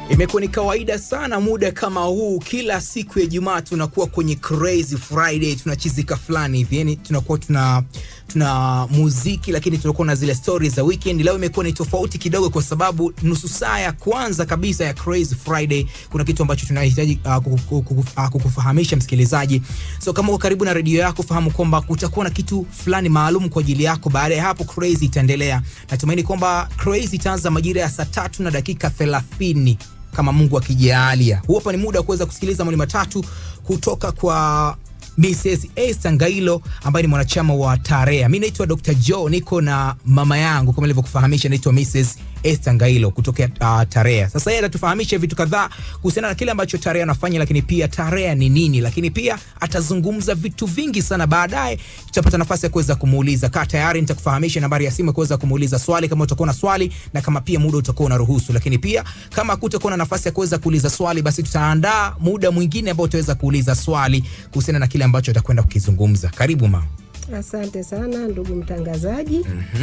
Imekuwa ni kawaida sana muda kama huu, kila siku ya Ijumaa tunakuwa kwenye crazy Friday, tunachizika fulani hivi, yani tunakuwa tuna tuna muziki, lakini tunakuwa na zile stories za weekend. Leo imekuwa ni tofauti kidogo, kwa sababu nusu saa ya kwanza kabisa ya crazy Friday kuna kitu ambacho tunahitaji uh, kuku- kuku- uh, kukufahamisha msikilizaji. So kama uko karibu na redio yako, fahamu kwamba kutakuwa na kitu fulani maalum kwa ajili yako. Baada ya hapo, crazy itaendelea. Natumaini kwamba crazy itaanza majira ya saa tatu na dakika thelathini kama Mungu akijalia. Huu hapa ni muda wa kuweza kusikiliza mawili matatu kutoka kwa Mrs. Esther Ngailo ambaye ni mwanachama wa Tarea. Mi naitwa Dr. Joe, niko na mama yangu kama nilivyokufahamisha, naitwa Mrs. Esther Ngailo kutokea uh, Tarea. Sasa yeye atatufahamisha vitu kadhaa kuhusiana na kile ambacho Tarea anafanya, lakini pia Tarea ni nini, lakini pia atazungumza vitu vingi sana. Baadaye tutapata nafasi ya kuweza kumuuliza. Kaa tayari, nitakufahamisha nambari ya simu ya kuweza kumuuliza swali kama utakuwa na swali na kama pia muda utakuwa unaruhusu, lakini pia kama hakutakuwa na nafasi ya kuweza kuuliza swali, basi tutaandaa muda mwingine ambao utaweza kuuliza swali kuhusiana na kile ambacho atakwenda kukizungumza. Karibu mama. Asante sana ndugu mtangazaji.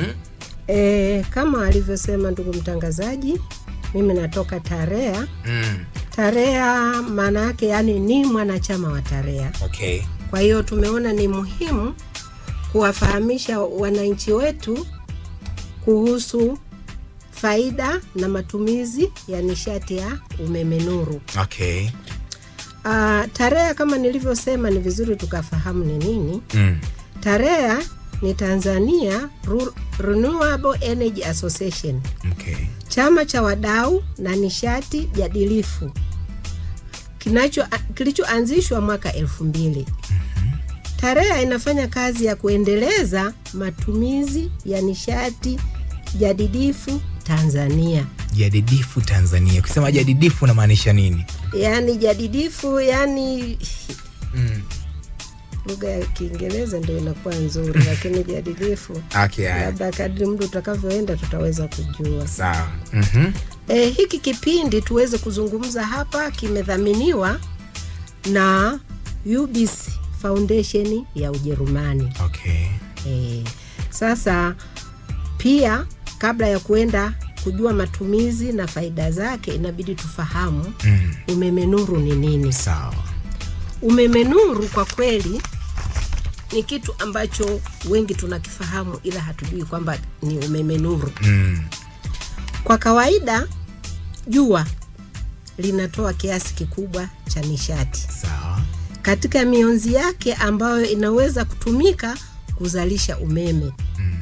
E, kama alivyosema ndugu mtangazaji, mimi natoka Tarea. Mm. Tarea maana yake yani ni mwanachama wa Tarea. Okay. Kwa hiyo tumeona ni muhimu kuwafahamisha wananchi wetu kuhusu faida na matumizi ya nishati ya umeme nuru. Okay. Uh, Tarea kama nilivyosema, ni vizuri tukafahamu ni nini. Mm. Tarea ni Tanzania Ru- Renewable Energy Association, Okay. chama cha wadau na nishati jadilifu kinacho kilichoanzishwa mwaka elfu mbili. Tarea inafanya kazi ya kuendeleza matumizi ya nishati jadidifu Tanzania. Jadidifu Tanzania. Kusema jadidifu unamaanisha nini? Yaani jadidifu, yani Mm. lugha ya Kiingereza ndio inakuwa nzuri, lakini jadidifu Okay, haya. labda kadri muda utakavyoenda tutaweza kujua. Sawa. Mhm. E, hiki kipindi tuweze kuzungumza hapa kimedhaminiwa na UBC Foundation ya Ujerumani. Okay. E, sasa pia kabla ya kuenda kujua matumizi na faida zake inabidi tufahamu Mm. umeme nuru ni nini. Sawa. Umeme nuru kwa kweli ni kitu ambacho wengi tunakifahamu, ila hatujui kwamba ni umeme nuru. Mm. Kwa kawaida jua linatoa kiasi kikubwa cha nishati Sawa. katika mionzi yake ambayo inaweza kutumika kuzalisha umeme.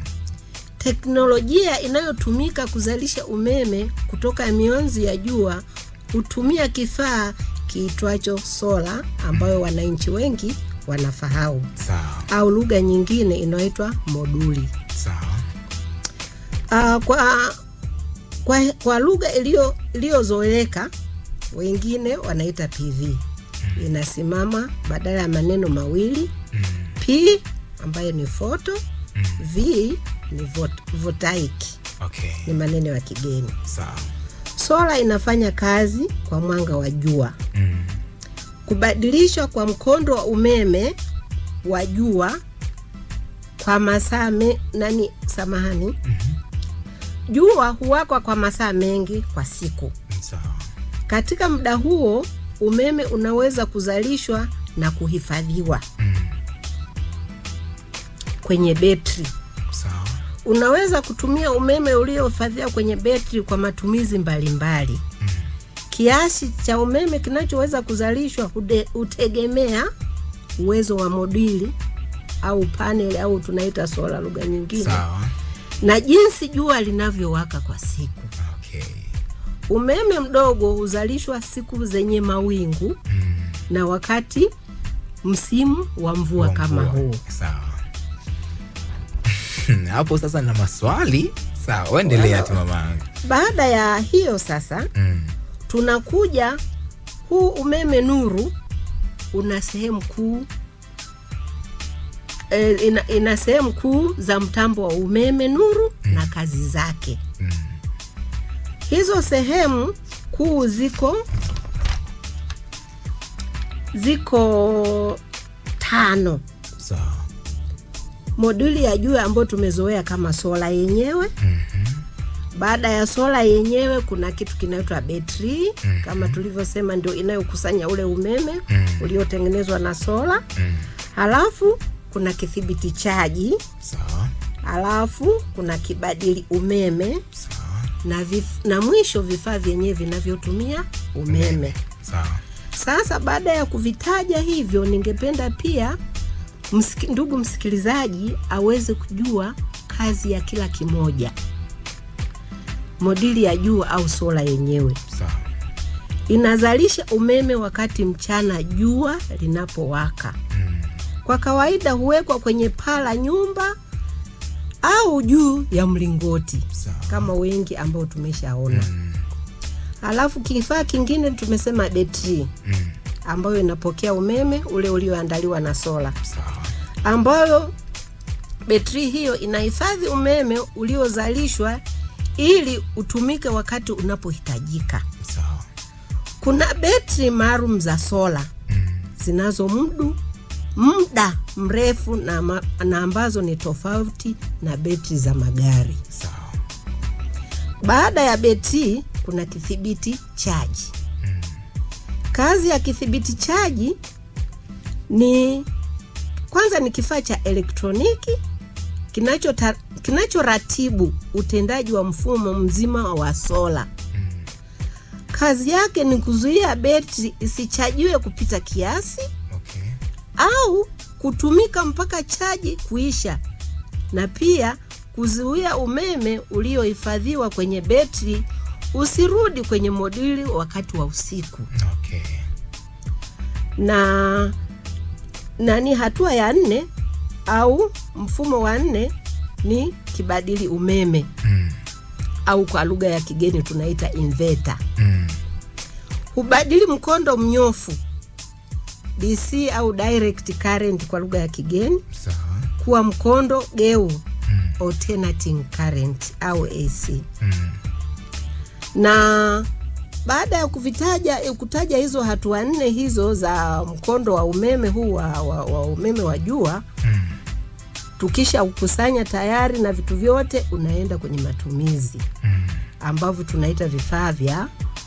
Teknolojia inayotumika kuzalisha umeme kutoka mionzi ya jua hutumia kifaa kiitwacho sola ambayo wananchi wengi wanafahamu, Sawa. au lugha nyingine inayoitwa moduli. Sawa. Uh, kwa kwa, kwa lugha iliyo iliyozoeleka wengine wanaita PV. Inasimama badala ya maneno mawili Mm. P ambayo ni photo, V ni vot- voltaic, Okay. ni maneno ya kigeni. Sawa. Sola inafanya kazi kwa mwanga wa jua. Mm. Kubadilishwa kwa mkondo wa umeme wa jua kwa masaa me- nani, samahani, jua huwakwa kwa masaa mengi kwa siku. Sawa. Katika muda huo umeme unaweza kuzalishwa na kuhifadhiwa Mm. kwenye betri. Sawa. Unaweza kutumia umeme uliohifadhiwa kwenye betri kwa matumizi mbalimbali. Kiasi cha umeme kinachoweza kuzalishwa hude- hutegemea uwezo wa moduli au panel au tunaita sola lugha nyingine, Sawa. na jinsi jua linavyowaka kwa siku. Okay. Umeme mdogo huzalishwa siku zenye mawingu Mm. na wakati msimu wa mvua Wa kama mvua. huu. Sawa. Hapo sasa na maswali. Sawa, uendelea tu mamangu. Baada ya hiyo sasa Mm. tunakuja huu umeme nuru una sehemu kuu e, ina, ina sehemu kuu za mtambo wa umeme nuru na kazi zake. Mm. Hizo sehemu kuu ziko ziko tano. Sawa. Moduli ya juu ambayo tumezoea kama sola yenyewe, Mhm. baada ya sola yenyewe kuna kitu kinaitwa betri mm. kama tulivyosema ndio inayokusanya ule umeme mm. uliotengenezwa na sola Mm. halafu kuna kithibiti chaji Sawa. halafu kuna kibadili umeme Sawa. na, vif, na mwisho vifaa vyenyewe vinavyotumia umeme Sawa. sasa baada ya kuvitaja hivyo ningependa pia msiki, ndugu msikilizaji aweze kujua kazi ya kila kimoja modili ya jua au sola yenyewe Sawa. inazalisha umeme wakati mchana jua linapowaka Mm. kwa kawaida huwekwa kwenye paa la nyumba au juu ya mlingoti Sawa. kama wengi ambao tumeshaona Mm. alafu kifaa kingine tumesema betri Mm. ambayo inapokea umeme ule ulioandaliwa na sola Sawa. ambayo betri hiyo inahifadhi umeme uliozalishwa ili utumike wakati unapohitajika Sawa. kuna betri maalum za sola Mm. zinazomdu muda mrefu na, ma, na ambazo ni tofauti na betri za magari Sawa. baada ya betri kuna kithibiti chaji Mm. kazi ya kithibiti chaji ni kwanza ni kifaa cha elektroniki kinachota- kinachoratibu utendaji wa mfumo mzima wa sola Mm. kazi yake ni kuzuia betri isichajiwe kupita kiasi Okay. au kutumika mpaka chaji kuisha na pia kuzuia umeme uliohifadhiwa kwenye betri usirudi kwenye moduli wakati wa usiku Okay. na nani hatua ya nne au mfumo wa nne ni kibadili umeme Mm. au kwa lugha ya kigeni tunaita inverter Mm. hubadili mkondo mnyofu dc au direct current kwa lugha ya kigeni Sawa. kuwa mkondo geu Mm. alternating current au ac Mm. na baada ya kuvitaja eh, kutaja hizo hatua nne hizo za mkondo wa umeme huu wa, wa, wa umeme wa jua Mm. tukisha ukusanya tayari na vitu vyote unaenda kwenye matumizi Mm. ambavyo tunaita vifaa vya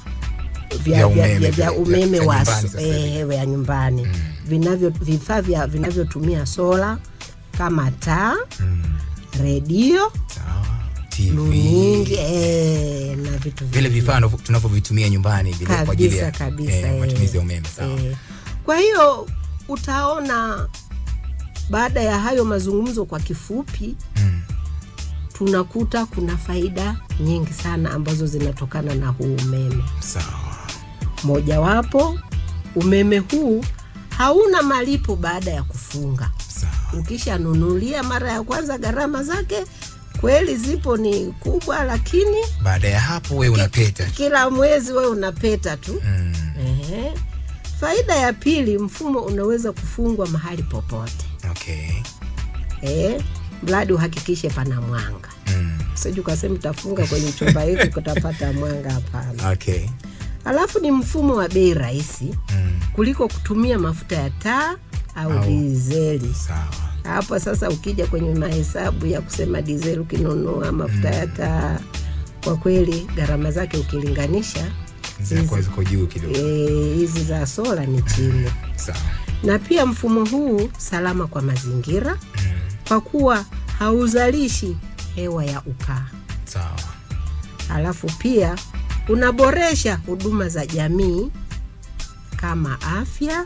Vya vya, vya, umeme, vya, vya- vya umeme vya wa nyumbani sasa hivi. eh, vya nyumbani vinavyo vifaa vya vinavyotumia sola kama taa Mm. redio Sawa. TV. luningi eh, na vitu vile vifaa navyo- tunavyovitumia nyumbani vile kwa ajili ya kabisa kabisa eh, eh, matumizi ya umeme sawa. eh. kwa hiyo utaona baada ya hayo mazungumzo kwa kifupi Mm. tunakuta kuna faida nyingi sana ambazo zinatokana na huu umeme Sawa. mojawapo umeme huu hauna malipo baada ya kufunga Sawa. ukishanunulia mara ya kwanza gharama zake kweli zipo ni kubwa lakini Baada ya hapo wewe unapeta. kila mwezi wewe unapeta tu Mm. Ehe. faida ya pili mfumo unaweza kufungwa mahali popote Okay. eh, mradi uhakikishe pana mwanga Mm. siju ukasema utafunga kwenye chumba hiki kutapata mwanga hapana Okay. alafu ni mfumo wa bei rahisi Mm. kuliko kutumia mafuta ya taa au, Au- dizeli Sawa. hapo sasa ukija kwenye mahesabu ya kusema dizeli ukinunua mafuta ya taa kwa kweli gharama zake ukilinganisha Zinakuwa ziko juu kidogo. eh, hizi za sola ni chini Sawa. na pia mfumo huu salama kwa mazingira Mm. kwa kuwa hauzalishi hewa ya ukaa Sawa. alafu pia unaboresha huduma za jamii kama afya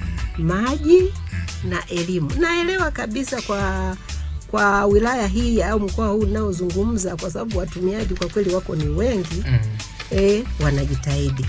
maji na elimu naelewa kabisa kwa kwa wilaya hii au mkoa huu unaozungumza kwa sababu watumiaji kwa kweli wako ni wengi Mm. e, wanajitahidi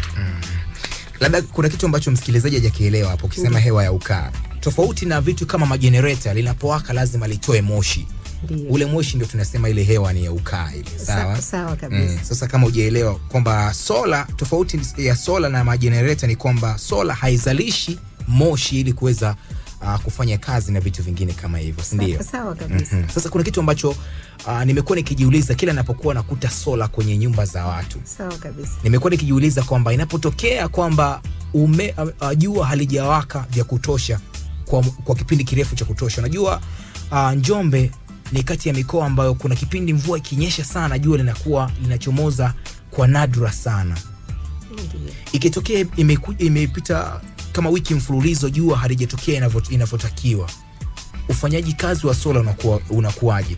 labda kuna kitu ambacho msikilizaji hajakielewa hapo ukisema hewa ya ukaa tofauti na vitu kama majenereta linapowaka lazima litoe moshi ndio ule moshi ndio tunasema ile hewa ni ya ukaa ile sawa Sa- sawa kabisa Mm. Sasa kama ujaelewa kwamba sola, tofauti ya sola na majenereta ni kwamba sola haizalishi moshi ili kuweza uh, kufanya kazi na vitu vingine kama hivyo, si ndio? Sa- sawa kabisa Mhm. Sasa kuna kitu ambacho uh, nimekuwa nikijiuliza kila napokuwa nakuta sola kwenye nyumba za watu, sawa kabisa nimekuwa nikijiuliza kwamba inapotokea kwamba ume uh, uh, jua halijawaka vya kutosha kwa, kwa kipindi kirefu cha kutosha, unajua uh, Njombe ni kati ya mikoa ambayo kuna kipindi mvua ikinyesha sana jua linakuwa linachomoza kwa nadra sana Ndiyo. ikitokea imeku- imepita kama wiki mfululizo jua halijatokea inavyo- inavyotakiwa ufanyaji kazi wa sola unakuwa, unakuwaje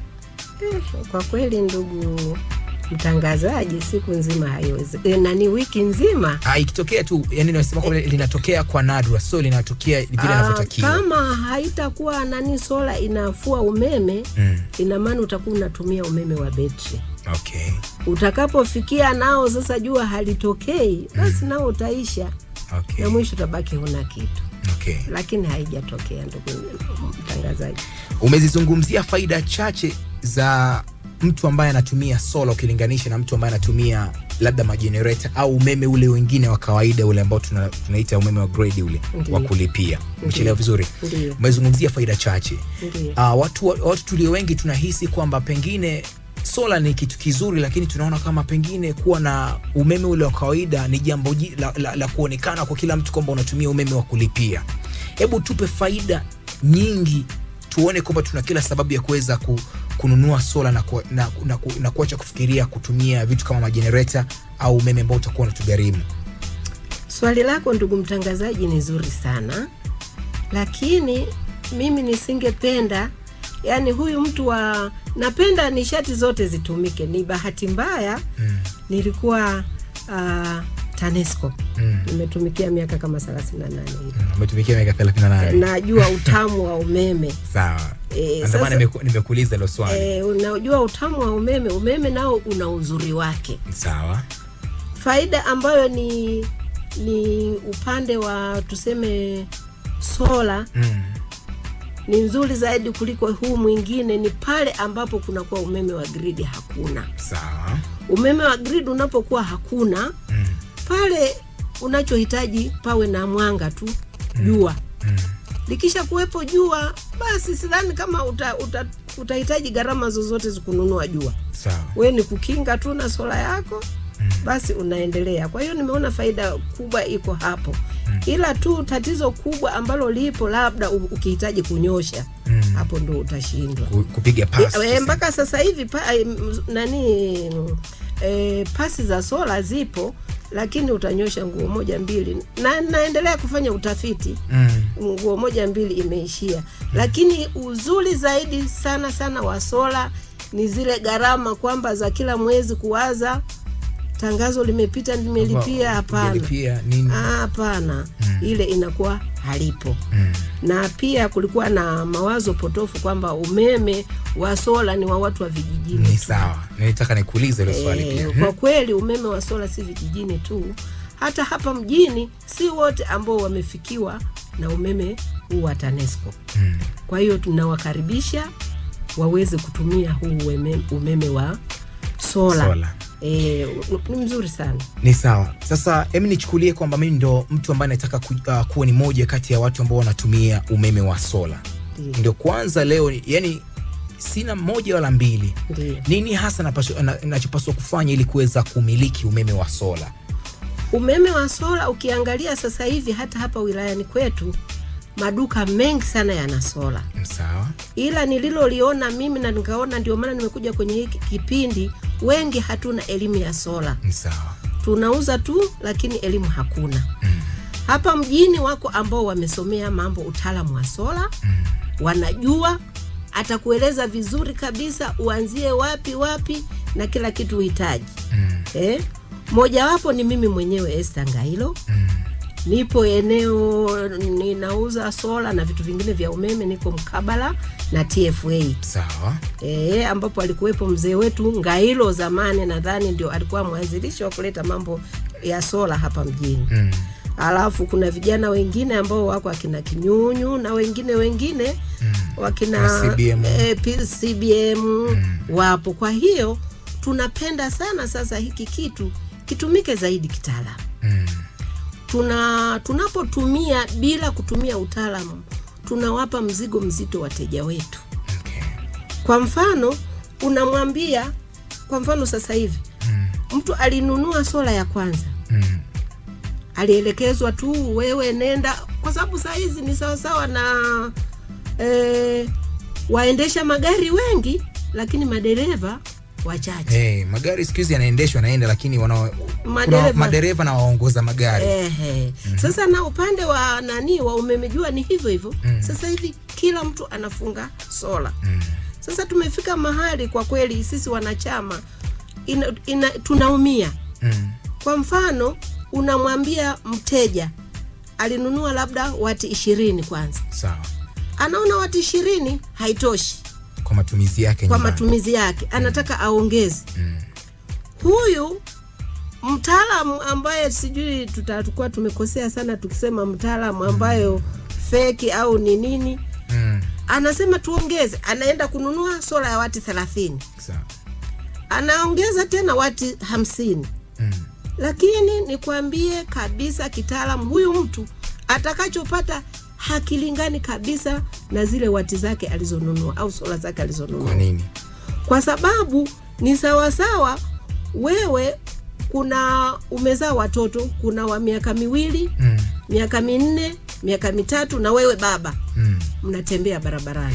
Eh, kwa kweli ndugu mtangazaji, siku nzima haiwezi e, nani wiki nzima Ah, ikitokea tu yani nasema kwamba linatokea kwa nadra so linatokea vile Ah, inavyotakiwa kama haitakuwa nani sola inafua umeme mm. ina maana utakuwa unatumia umeme wa betri. okay. Utakapofikia nao sasa jua halitokei, basi nao utaisha Okay. na mwisho utabaki huna kitu, Okay. lakini haijatokea ndugu mtangazaji. umezizungumzia faida chache za mtu ambaye anatumia sola ukilinganisha na mtu ambaye anatumia labda majenereta au umeme ule wengine wa kawaida ule ambao tuna, tunaita umeme wa grade ule Ndiyo. wa kulipia umechelewa vizuri Ndiyo. umezungumzia faida chache Ndiyo. uh, watu, watu tulio wengi tunahisi kwamba pengine sola ni kitu kizuri lakini tunaona kama pengine kuwa na umeme ule wa kawaida ni jambo ji- la, la, la kuonekana kwa kila mtu kwamba unatumia umeme wa kulipia hebu tupe faida nyingi tuone kwamba tuna kila sababu ya kuweza ku, kununua sola na, ku, na, na, ku, na kuacha kufikiria kutumia vitu kama majenereta au umeme ambao utakuwa unatugharimu Swali lako ndugu mtangazaji ni zuri sana, lakini mimi nisingependa yani huyu mtu wa napenda nishati zote zitumike. Ni bahati mbaya mm. nilikuwa uh, TANESCO mm. nimetumikia miaka kama 38 hivi, mm. umetumikia miaka 38 najua utamu wa umeme sawa Eh, ndio maana sasa- nimeku- nimekuuliza hilo swali e, unajua utamu wa umeme. Umeme nao una uzuri wake. sawa faida ambayo ni ni upande wa tuseme sola mm. ni nzuri zaidi kuliko huu mwingine ni pale ambapo kunakuwa umeme wa gridi hakuna sawa umeme wa gridi unapokuwa hakuna mm. pale unachohitaji pawe na mwanga tu jua Mm. likisha kuwepo jua basi sidhani kama uta, uta, utahitaji gharama zozote za kununua jua sawa we ni kukinga tu na sola yako basi unaendelea kwa hiyo nimeona faida kubwa iko hapo ila tu tatizo kubwa ambalo lipo labda u- ukihitaji kunyosha Mm. hapo ndo utashindwa Ku- kupiga E, pasi e, mpaka sasa hivi pa, e, m- nani e, pasi za sola zipo lakini utanyosha nguo moja mbili na naendelea kufanya utafiti mm. nguo moja mbili imeishia lakini uzuri zaidi sana sana wa sola ni zile gharama kwamba za kila mwezi kuwaza tangazo limepita nimelipia hapana Kujalipia nini Ah, hapana ile inakuwa halipo mm. na pia kulikuwa na mawazo potofu kwamba umeme wa sola ni wa watu wa vijijini ni tu. sawa nilitaka nikuulize hilo swali Eh, pia kwa kweli umeme wa sola si vijijini tu hata hapa mjini si wote ambao wamefikiwa na umeme huu wa tanesco Mm. kwa hiyo tunawakaribisha waweze kutumia huu umeme, umeme wa sola, Sola. E, ni mzuri sana ni sawa sasa hem nichukulie kwamba mimi ndo mtu ambaye nataka ku, uh, kuwa ni moja kati ya watu ambao wanatumia umeme wa sola Ndiyo, ndio kwanza leo ni- yani sina moja wala mbili ndiyo. nini hasa napaswa- na- nachopaswa kufanya ili kuweza kumiliki umeme wa sola umeme wa sola ukiangalia sasa hivi hata hapa wilayani kwetu maduka mengi sana yana sola sawa ila nililoliona mimi na nikaona ndio maana nimekuja kwenye hiki kipindi wengi hatuna elimu ya sola ni sawa tunauza tu lakini elimu hakuna mm. hapa mjini wako ambao wamesomea mambo utaalamu wa sola Mm. wanajua atakueleza vizuri kabisa uanzie wapi wapi na kila kitu uhitaji Mm. eh? mojawapo ni mimi mwenyewe Esther Ngailo Mm. nipo eneo ninauza sola na vitu vingine vya umeme niko mkabala na tfa sawa e, ambapo alikuwepo mzee wetu ngailo zamani nadhani ndio alikuwa mwanzilishi wa kuleta mambo ya sola hapa mjini mm. alafu kuna vijana wengine ambao wako akina kinyunyu na wengine wengine Mm. wakina Na CBM. eh, P- CBM wapo kwa hiyo tunapenda sana sasa hiki kitu kitumike zaidi kitaalamu Mm. tuna tunapotumia bila kutumia utaalamu tunawapa mzigo mzito wateja wetu Okay. kwa mfano unamwambia kwa mfano sasa hivi Mm. mtu alinunua sola ya kwanza Mm. alielekezwa tu wewe nenda kwa sababu saa hizi ni sawasawa na eh, waendesha magari wengi lakini madereva wachache hey, magari siku hizi yanaendeshwa naenda lakini wana kuna Madereva- madereva na waongoza magari Ehe. Sasa na upande wa nani wa umeme jua ni hivyo hivyo. Sasa hivi kila mtu anafunga sola. Mm. Sasa tumefika mahali kwa kweli sisi wanachama ina, ina, tunaumia. Mm. Kwa mfano unamwambia mteja alinunua labda wati ishirini kwanza, sawa anaona wati ishirini haitoshi kwa matumizi yake kwa nyumbani. matumizi yake, anataka aongeze. Mm. Huyu mtaalamu ambaye sijui tutakuwa tumekosea sana tukisema mtaalamu ambayo feki au ni nini, Mm. anasema tuongeze, anaenda kununua sola ya wati thelathini, sawa anaongeza tena wati hamsini. mm. Lakini nikwambie kabisa kitaalamu, huyu mtu atakachopata hakilingani kabisa na zile wati zake alizonunua au sola zake alizonunua kwa nini kwa sababu ni sawasawa wewe kuna umezaa watoto kuna wa miaka miwili mm. miaka minne miaka mitatu na wewe baba Mm. mnatembea barabarani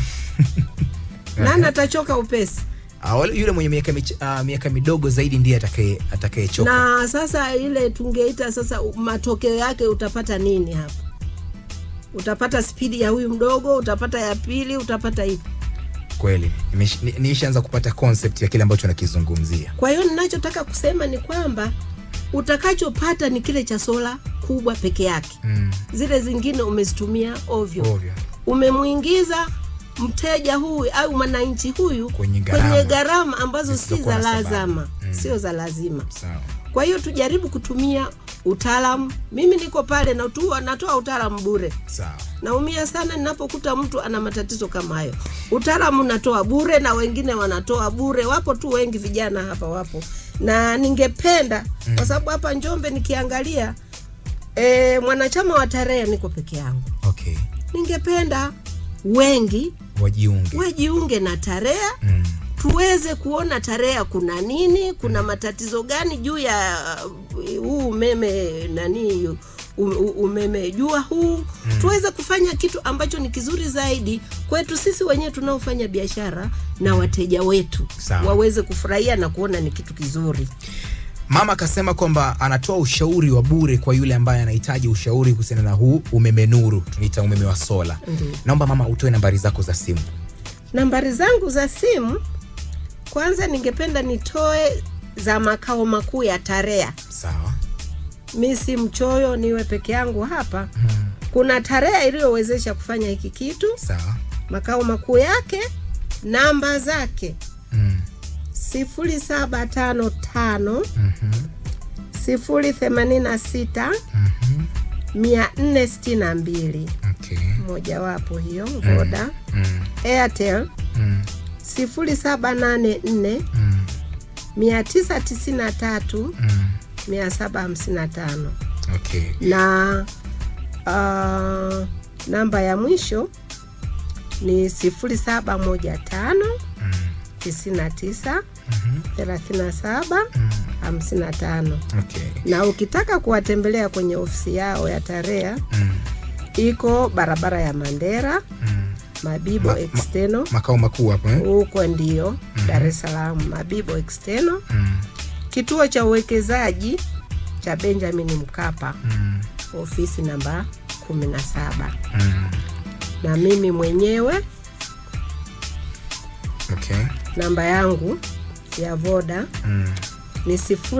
nani atachoka upesi Ah, wale- yule mwenye miaka mich- ah, miaka midogo zaidi ndiye atakaye atakayechoka na sasa ile tungeita sasa u- matokeo yake utapata nini hapa utapata spidi ya huyu mdogo utapata ya pili utapata ipi kweli Nimesh- ni- niishaanza kupata concept ya kile ambacho nakizungumzia Kwa hiyo ninachotaka kusema ni kwamba utakachopata ni kile cha sola kubwa peke yake. mm. Zile zingine umezitumia ovyo, ovyo umemwingiza mteja huyu au mwananchi huyu Kwenye gharama. kwenye gharama ambazo si Zisizokuwa za na sababu. lazima, Mm. sio za lazima. sawa Kwa hiyo tujaribu kutumia utaalamu. Mimi niko pale na tu, natoa utaalamu bure. sawa Naumia sana ninapokuta mtu ana matatizo kama hayo. Utaalamu natoa bure na wengine wanatoa bure, wapo tu wengi vijana hapa wapo, na ningependa mm. kwa sababu hapa Njombe nikiangalia e, mwanachama wa tarehe niko peke yangu, okay ningependa wengi wajiunge wajiunge na tarehe mm. tuweze kuona tarehe kuna nini, kuna matatizo gani juu ya uh, huu umeme nani u- u- umeme jua huu mm. tuweze kufanya kitu ambacho ni kizuri zaidi kwetu sisi wenyewe tunaofanya biashara na wateja wetu Sawa. waweze kufurahia na kuona ni kitu kizuri. mama akasema kwamba anatoa ushauri wa bure kwa yule ambaye anahitaji ushauri kuhusiana na huu umeme nuru tunaita umeme wa sola Ndiyo. naomba mama utoe nambari zako za simu Nambari zangu za simu, kwanza ningependa nitoe za makao makuu ya Tarea. sawa Mi si mchoyo, niwe peke yangu hapa mm. kuna tarehe iliyowezesha kufanya hiki kitu sawa makao makuu yake namba zake mm. 0755 mm-hmm. 086 Mm-hmm. 462 okay mojawapo hiyo voda mm. airtel Mm. 0784 Mm. 993 Mm. 755 okay na uh, namba ya mwisho ni 0715 mm. 99 Mhm. 37 Mm. 55 okay na ukitaka kuwatembelea kwenye ofisi yao ya Tarea mm. iko barabara ya Mandera Mm. Mabibo Ma- ma- Exteno makao makuu hapo eh? huko ndio Dar es Salaam Mabibo Exteno mm. kituo cha uwekezaji cha Benjamin Mkapa Mm. ofisi namba 17 Mm. na mimi mwenyewe okay namba yangu ya voda mm. ni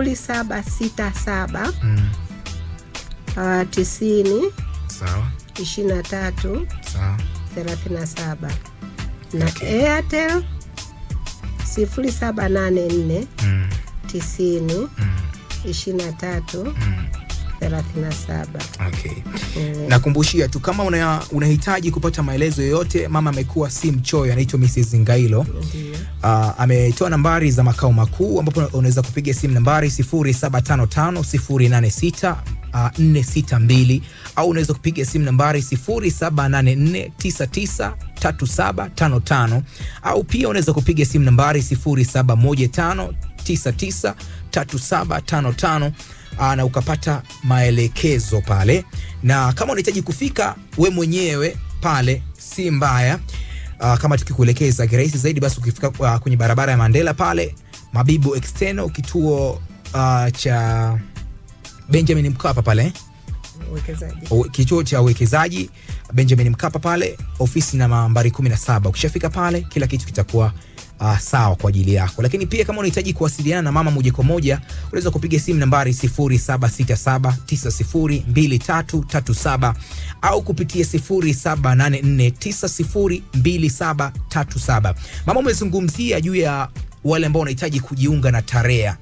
0767 Mm. uh, tisini sawa ishirini na tatu sawa 37 na Okay. Airtel 0784 mm. 90 Mm. 23 Mm. 37. okay Mm. nakumbushia tu kama una, unahitaji kupata maelezo yoyote mama amekuwa si mchoyo anaitwa mrs ngailo Ndio. uh, ametoa nambari za makao makuu ambapo unaweza kupiga simu nambari 0755 uh, 462 au unaweza kupiga simu nambari 0784993755 au pia unaweza kupiga simu nambari 0715993755 uh, na ukapata maelekezo pale na kama unahitaji kufika we mwenyewe pale si mbaya uh, kama tukikuelekeza kirahisi zaidi basi ukifika uh, kwenye barabara ya mandela pale mabibo external kituo uh, cha benjamin mkapa pale eh? uwekezaji O- kituo cha uwekezaji benjamin mkapa pale ofisi na nambari 17 ukishafika pale kila kitu kitakuwa Uh, sawa kwa ajili yako lakini pia kama unahitaji kuwasiliana na mama moja kwa moja unaweza kupiga simu nambari 0767902337 au kupitia 0784902737 mama umezungumzia juu ya wale ambao wanahitaji kujiunga na tarea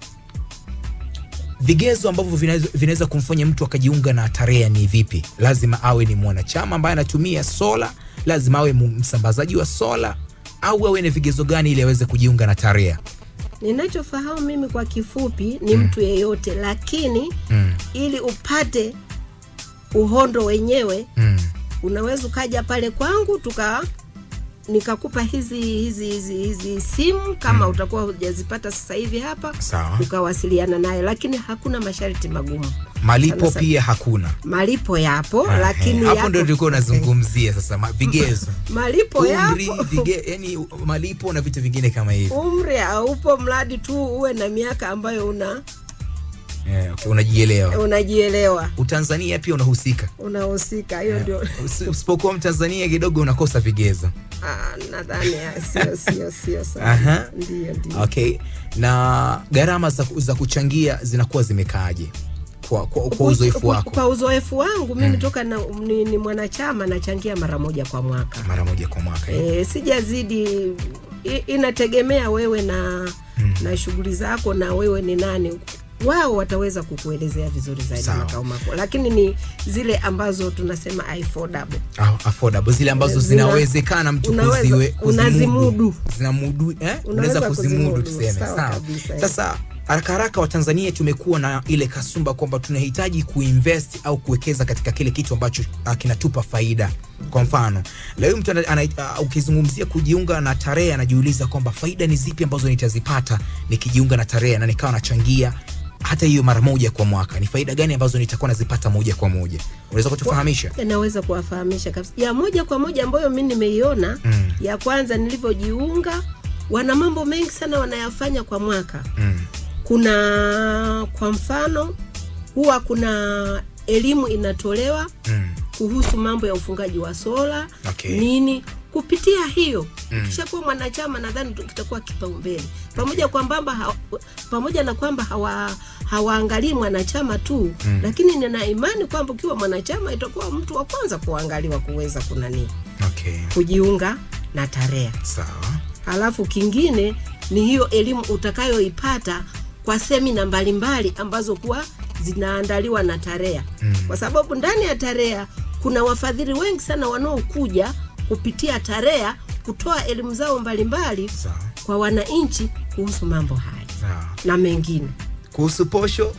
vigezo ambavyo vinaweza- vinaweza kumfanya mtu akajiunga na tarea ni vipi lazima awe ni mwanachama ambaye anatumia sola lazima awe mu- msambazaji wa sola au awe na vigezo gani ili aweze kujiunga na tarea ninachofahamu mimi kwa kifupi ni mtu yeyote lakini mm. ili upate uhondo wenyewe Mm. unaweza ukaja pale kwangu tuka nikakupa hizi hizi hizi hizi simu kama utakuwa hujazipata sasa hivi hapa sawa ukawasiliana naye lakini hakuna masharti magumu malipo Sana sana. pia hakuna malipo yapo Ah, lakini eh, hapo yapo- ndio tulikuwa unazungumzia sasa ma- vigezo malipo umri yapo vige, yani malipo na vitu vingine kama hivi umri haupo mradi tu uwe na miaka ambayo una yeah, okay, unajielewa unajielewa utanzania pia unahusika unahusika hiyo Yeah. ndio Usi- usipokuwa mtanzania kidogo unakosa vigezo Ah, nadhani ah, sio sio sio Aha. sana ndio ndio okay na gharama za, za kuchangia zinakuwa zimekaaje kwa, kwa, kwa uzoefu wako kwa uzoefu wangu mimi toka na, ni, ni mwanachama nachangia mara moja kwa mwaka mara moja kwa mwaka eh? e, sijazidi i, inategemea wewe na Mm. na shughuli zako na wewe ni nani wao wataweza kukuelezea vizuri zaidi Sawa. makao makuu lakini ni zile ambazo tunasema affordable Ah, affordable zile ambazo Zina- zinawezekana mtu unaweza- kuziwe, unazimudu. zinamudu eh? unaweza Unaweza kuzimudu kuzimudu, tuseme sawa sawa kabisa, eh. sasa haraka haraka watanzania tumekuwa na ile kasumba kwamba tunahitaji kuinvest au kuwekeza katika kile kitu ambacho ah, kinatupa faida kwa mfano leo mtu ana- ana- ah, ukizungumzia kujiunga na tarehe anajiuliza kwamba faida ni zipi ambazo nitazipata nikijiunga na tarehe na nikawa nachangia hata hiyo mara moja kwa mwaka ni faida gani ambazo nitakuwa nazipata moja kwa moja unaweza kutufahamisha naweza kuwafahamisha kabisa ya moja kwa moja ambayo mi nimeiona Mm. ya kwanza nilivyojiunga wana mambo mengi sana wanayafanya kwa mwaka mm. kuna kwa mfano huwa kuna elimu inatolewa Mm. kuhusu mambo ya ufungaji wa sola Okay. nini kupitia hiyo Mm. ukishakuwa mwanachama nadhani tu- kitakuwa kipaumbele pamoja kwamba ha, pamoja na kwamba hawa hawaangalii mwanachama tu Mm. lakini nina imani kwamba ukiwa mwanachama itakuwa mtu wa kwanza kuangaliwa kuweza kunani okay kujiunga na tarea sawa halafu kingine ni hiyo elimu utakayoipata kwa semina mbalimbali ambazo kuwa zinaandaliwa na tarea Mm. kwa sababu ndani ya tarea kuna wafadhili wengi sana wanaokuja kupitia tarea kutoa elimu zao mbalimbali sawa kwa wananchi kuhusu mambo haya sawa na mengine kuhusu posho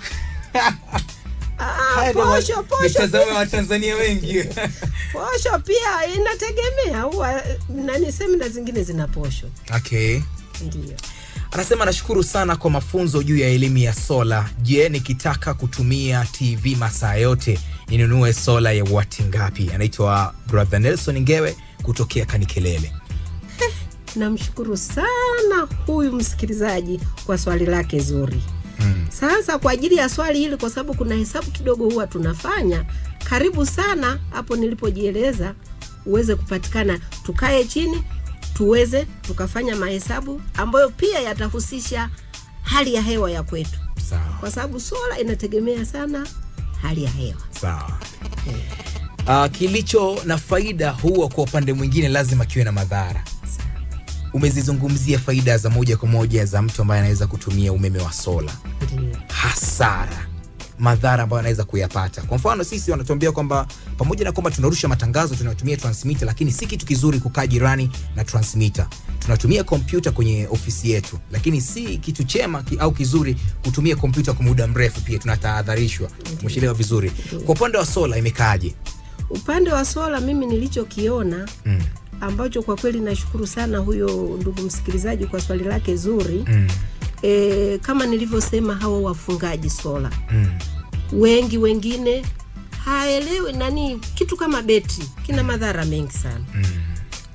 Ah, Haya ndio posho ma- posho mitazamo ya watanzania wengi posho pia inategemea huwa nani semina zingine zina posho okay ndio anasema nashukuru sana kwa mafunzo juu ya elimu ya sola je nikitaka kutumia tv masaa yote ninunue sola ya wati ngapi anaitwa brother nelson ngewe kutokea kanikelele namshukuru sana huyu msikilizaji kwa swali lake zuri mm. sasa kwa ajili ya swali hili kwa sababu kuna hesabu kidogo huwa tunafanya karibu sana hapo nilipojieleza uweze kupatikana tukae chini tuweze tukafanya mahesabu ambayo pia yatahusisha hali ya hewa ya kwetu sawa kwa sababu sola inategemea sana hali ya hewa sawa uh, kilicho na faida huwa kwa upande mwingine lazima kiwe na madhara umezizungumzia faida za moja kwa moja za mtu ambaye anaweza kutumia umeme wa sola Ndio. hasara madhara ambayo anaweza kuyapata kwa mfano sisi wanatuambia kwamba pamoja na kwamba tunarusha matangazo tunatumia transmitter lakini si kitu kizuri kukaa jirani na transmitter tunatumia kompyuta kwenye ofisi yetu lakini si kitu chema ki, au kizuri kutumia kompyuta kwa muda mrefu pia tunatahadharishwa umeshelewa vizuri kwa upande wa sola imekaaje upande wa sola mimi nilichokiona mm. ambacho kwa kweli nashukuru sana huyo ndugu msikilizaji kwa swali lake zuri mm. e, kama nilivyosema hawa wafungaji sola mm. wengi wengine haelewi nani kitu kama betri kina madhara mengi sana mm.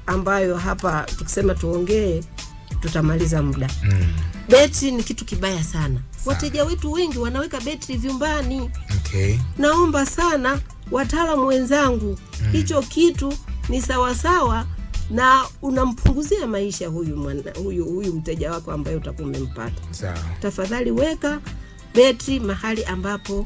ambayo hapa tukisema tuongee tutamaliza muda Mm. betri ni kitu kibaya sana wateja wetu wengi wanaweka betri vyumbani Okay. naomba sana wataalamu wenzangu hicho kitu ni sawasawa na unampunguzia maisha huyu, mwana, huyu, huyu mteja wako ambaye utakuwa umempata Sawa. tafadhali weka betri mahali ambapo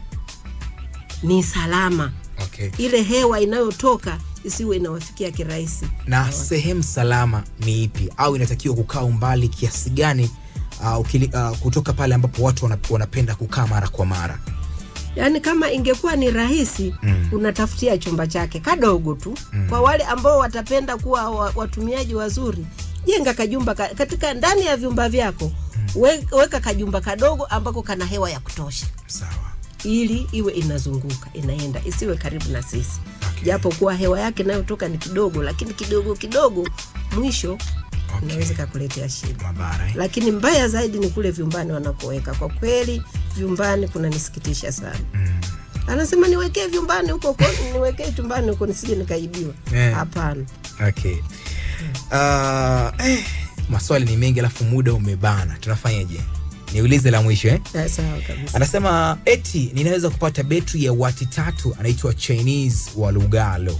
ni salama Okay. ile hewa inayotoka isiwe inawafikia kirahisi na sehemu salama ni ipi au inatakiwa kukaa umbali kiasi gani uh, ukili, uh, kutoka pale ambapo watu wana- wanapenda kukaa mara kwa mara yaani kama ingekuwa ni rahisi Mm. unatafutia chumba chake kadogo tu mm. kwa wale ambao watapenda kuwa wa- watumiaji wazuri jenga kajumba ka, katika ndani ya vyumba vyako we, weka kajumba kadogo ambako kana hewa ya kutosha sawa ili iwe inazunguka inaenda isiwe karibu na sisi Okay. japo kuwa hewa yake inayotoka ni kidogo lakini kidogo kidogo mwisho Okay. inaweza ikakuletea shida mabara eh? lakini mbaya zaidi ni kule vyumbani wanakoweka kwa kweli vyumbani kunanisikitisha sana mm. anasema niwekee vyumbani huko huko, niwekee chumbani huko nisije nikaibiwa Eh. hapana okay. uh, eh, maswali ni mengi alafu muda umebana tunafanyaje niulize la mwisho eh? Eh, sawa kabisa anasema eti ninaweza kupata betri ya wati tatu anaitwa chinese wa lugalo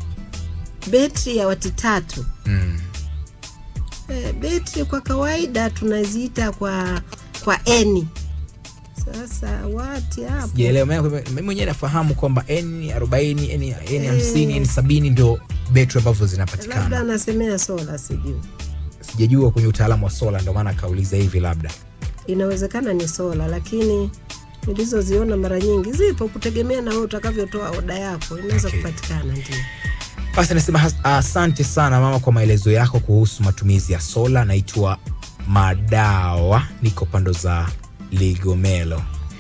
betri ya wati tatu mm. eh, betri kwa kawaida tunaziita kwa kwa eni sasa wati hapo sijaelewa maana mimi mwenyewe nafahamu kwamba n 40 n 50 n 70 ndio betri ambavyo labda zinapatikana anasemea sola sijui sijajua kwenye utaalamu wa sola ndio maana akauliza hivi labda inawezekana ni sola lakini nilizoziona mara nyingi zipo kutegemea na wewe utakavyotoa oda yako inaweza Okay. kupatikana ndio basi nasema has- asante sana mama kwa maelezo yako kuhusu matumizi ya sola naitwa madawa niko pando za ligomelo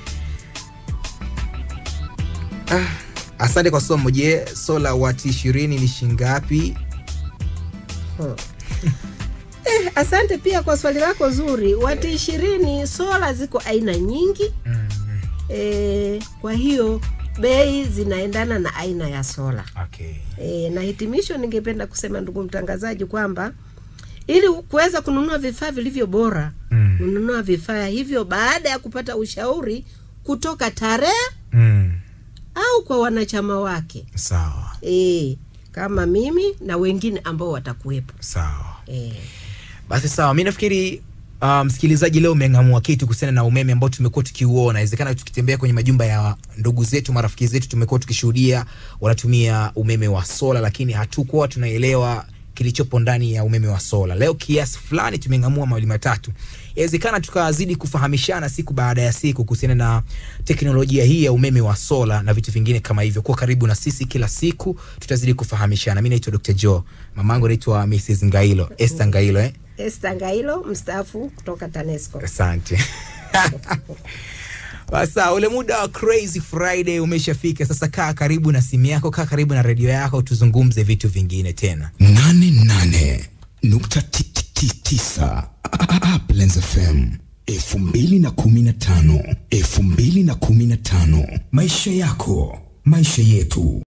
ah, asante kwa somo je sola wati ishirini ni shingapi Hmm. eh, asante pia kwa swali lako zuri wati ishirini sola ziko aina nyingi mm. eh, kwa hiyo bei zinaendana na aina ya sola okay. e, na hitimisho ningependa kusema ndugu mtangazaji kwamba ili kuweza kununua vifaa vilivyo bora mm. kununua vifaa hivyo baada ya kupata ushauri kutoka tarehe Mm. au kwa wanachama wake sawa e, kama mimi na wengine ambao watakuwepo sawa e. basi sawa mi nafikiri uh, msikilizaji leo umeng'amua kitu kuhusiana na umeme ambao tumekuwa tukiuona inawezekana tukitembea kwenye majumba ya ndugu zetu marafiki zetu tumekuwa tukishuhudia wanatumia umeme wa sola lakini hatukuwa tunaelewa kilichopo ndani ya umeme wa sola leo kiasi fulani tumeng'amua mawili matatu inawezekana tukazidi kufahamishana siku baada ya siku kuhusiana na teknolojia hii ya umeme wa sola na vitu vingine kama hivyo kuwa karibu na sisi kila siku tutazidi kufahamishana mi naitwa dr joe mamangu naitwa mrs ngailo este ngailo eh? Esther Ngailo mstaafu kutoka TANESCO. asante sasa ule muda wa crazy friday umeshafika sasa kaa karibu na simu yako kaa karibu na redio yako tuzungumze vitu vingine tena nane nane nukta ti- ti- ti- tisa Uplands FM elfu mbili na kumi na tano elfu mbili na kumi na tano maisha yako maisha yetu